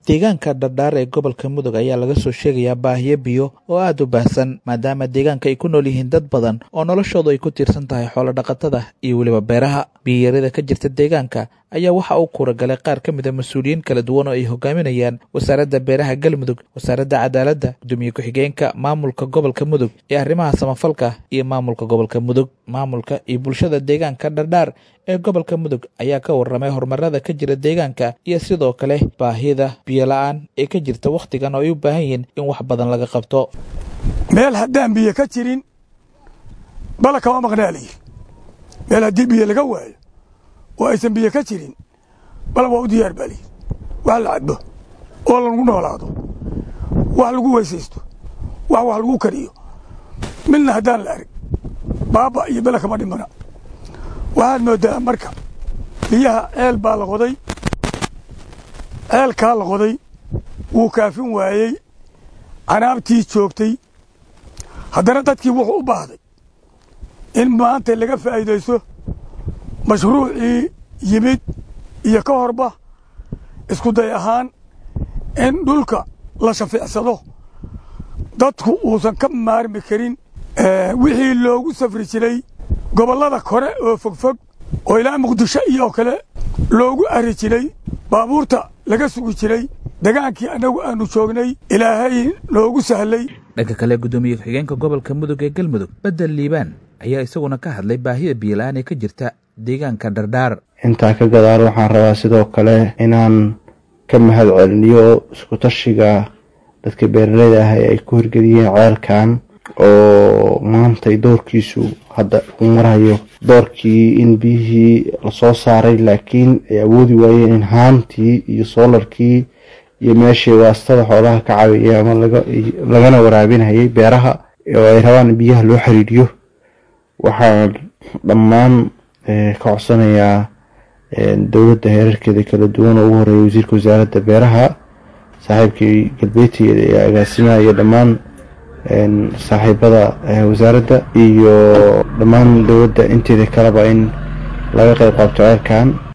deegaanka dhardhaar ee gobolka mudug ayaa laga soo sheegayaa baahiyo biyo oo aad u baahsan maadaama deegaanka ay ku nool yihiin dad badan oo noloshoodu ay ku tiirsan tahay xoolo dhaqatada iyo weliba beeraha biyiyarida ka jirta deegaanka ayaa waxa uu kuuragalay qaar ka mid a mas-uuliyiin kala duwan oo ay hogaaminayaan wasaaradda beeraha galmudug wasaaradda cadaaladda gudoomiye ku-xigeenka maamulka gobolka mudug ee arrimaha samafalka iyo maamulka gobolka mudug maamulka iyo bulshada deegaanka dhardhaar ee gobolka mudug ayaa ka warramay horumarada ka jira deegaanka iyo sidoo kale baahida biyola-aan ee ka jirta wakhtigan oo ay u baahan yihiin in wax badan laga qabto meel haddaan biyo ka jirin bala kama maqnaalayi meel haddii biyo laga waayo oo aysan biyo ka jirin bala waa u diyaar baaliyi wax la cabo oo lagu noolaado wax lagu weysaysto wax wax lagu kariyo midna haddaan la arag baaba iyo bela kama dhimana waxaad moodaa marka biyaha ceel baa la qoday ceelkaa la qoday wuu kaafin waayey canaabtii joogtay haddana dadkii wuxuu u baahday in maanta laga faa'iidaysto mashruucii yimid iyo ka horba isku day ahaan in dhulka la shafiicsado dadku uusan ka maarmi karin wixii loogu safri jiray gobollada kore oo fogfog oo ilaa muqdisho iyo kale loogu ari jiray baabuurta laga sugi jiray degaankii annagu aanu joognay ilaahay noogu sahlay dhanka kale guddoomiye ku-xigeenka gobolka mudug ee galmudug bedel liibaan ayaa isaguna ka hadlay baahida biyola-aan ee ka jirta deegaanka dhardhaar intaa ka gadaal waxaan rabaa sidoo kale inaan ka mahad celiniyo isku tashiga dadka beeraleyda ah ee ay ku hirgeliyeen ceelkan oo maantay doorkiisu hadda uu marayo doorkii in biyihii lasoo saaray laakiin ay awoodi waayeen in haantii iyo soolarkii iyo meeshii waastada xoolaha ka caawiyay ama lagana waraabinayay beeraha oo ay rabaan in biyaha loo xiriiriyo waxaan dhammaan ka codsanayaa dowladda heerarkeeda kala duwan oo ugu horeeya wasiirka wasaaradda beeraha saaxiibkii galbeedteeda ee agaasimaha iyo dhammaan saaxiibada wasaaradda iyo dhammaan dowladda inteeda kaleba in laga qayb qaabto ceelkan